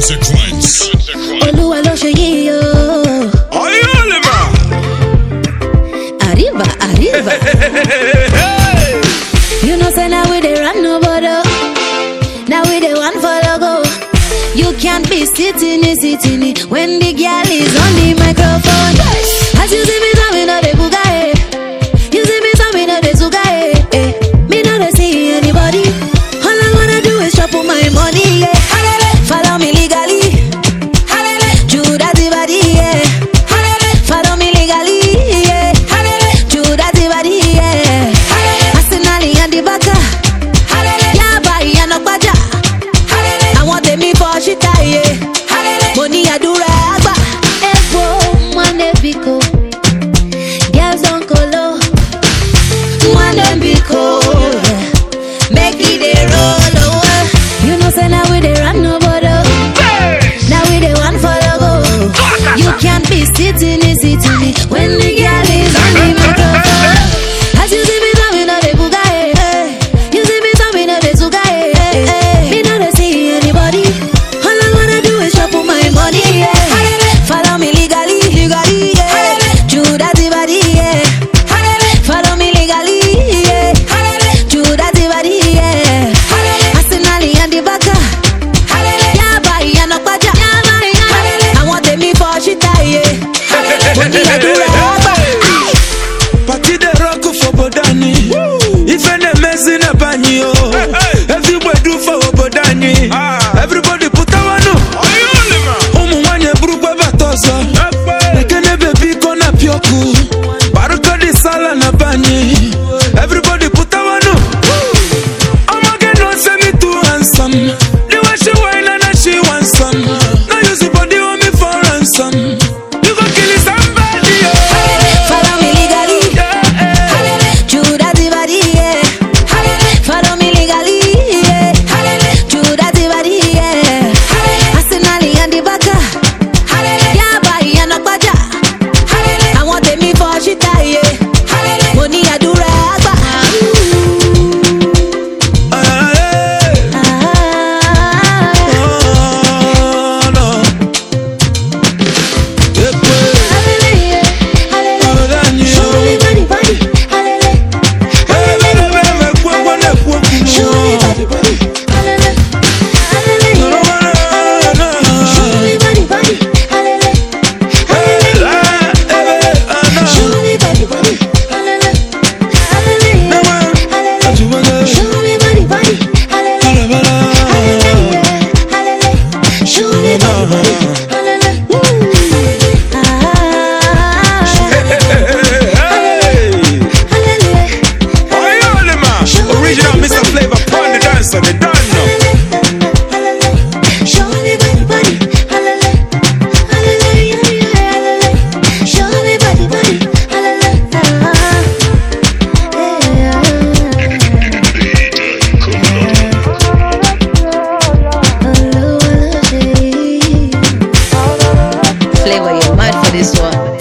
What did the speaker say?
Consequence. Olúwa ló ṣe yí o. Oyolima. Arriba, arriba. you know say now we dey run no border. Now we dey one for the go. You can't be sitting in, sitting in when the girl is on the microphone. As you see me coming out the bugae. You see me coming out the sugae. Eh. Me no dey see anybody. All I wanna do is chop on my money. Yeah. Follow me legally. Judas the body, yeah. Follow me legally, yeah. Judas the body, yeah. Arsenal and the Barca. Yaba ìyànà gbajà. Àwọn tèmi fọ ṣíta iye. Mo ní àdúrà àgbà. Epo Mwane Biko. Girls don kolo. Mwane Biko. Make it dey roll over. You know say na we dey run no border. Now we the one for the go. You can't be sitting in, sitting in when the girl is on the microphone. As you see me coming out the bugae, eh. you see me coming out the sugae. eh, eh. Me not dey see anybody. All I wanna do is chop on my money. Yeah. Follow me legally, legally. Yeah. Judas the body, yeah. Follow me legally, yeah. Judas the body, yeah. Arsenal and the Barca. Yaba ìyànà gbajà. Àwọn tèmi fọ ṣíta iye. Mo ní àdúrà àgbà. Party the rock for Bodani. If any messy na banyi oh. Everybody do for Bodani. Everybody put a one. Oyolima. Umu wanye burugwa batozo. Nekene baby kona pioku. Baruka di sala na banyi. Everybody put a one. I'ma get no say me too handsome. The way she whine and then she want some. Now use the body on me for ransom. You go kill somebody oh. Follow me legally. Yeah, eh. Judas the body, yeah. Follow me legally, yeah. Judas the body, yeah. Arsenal and the Barca. Yaba ìyànà gbajà. Àwọn tèmi fọ ṣíta iye. Mo ní àdúrà àgbà. Ah, eh. Ah. Oh, no. Epe, Hallelujah, hallelujah. Bodani, Show me oh. body, body, hallelujah. Eh, bele, bele, me kwe, kwe, ne kwe, kwe, Show me oh. body, body, hallelujah, hallelujah. No, no, no, no, no. Show me body, body, hallelujah, Eh, hallelujah. ah, eh, bele, ah, no. Show me body, body, hallelujah, No, hallelujah, man. hallelujah. Aju, bele. Show me body, body, hallelujah, Bele, bele. hallelujah, hallelujah. Show me body, body, hallelujah. Ah, Hey, hallelujah. Oyolima. Original Mr. Flavor, pon the dancer, they done now. Show me body, body, hallelujah, hallelujah, Show me body, body, hallelujah. Flavor, you're mad for this one.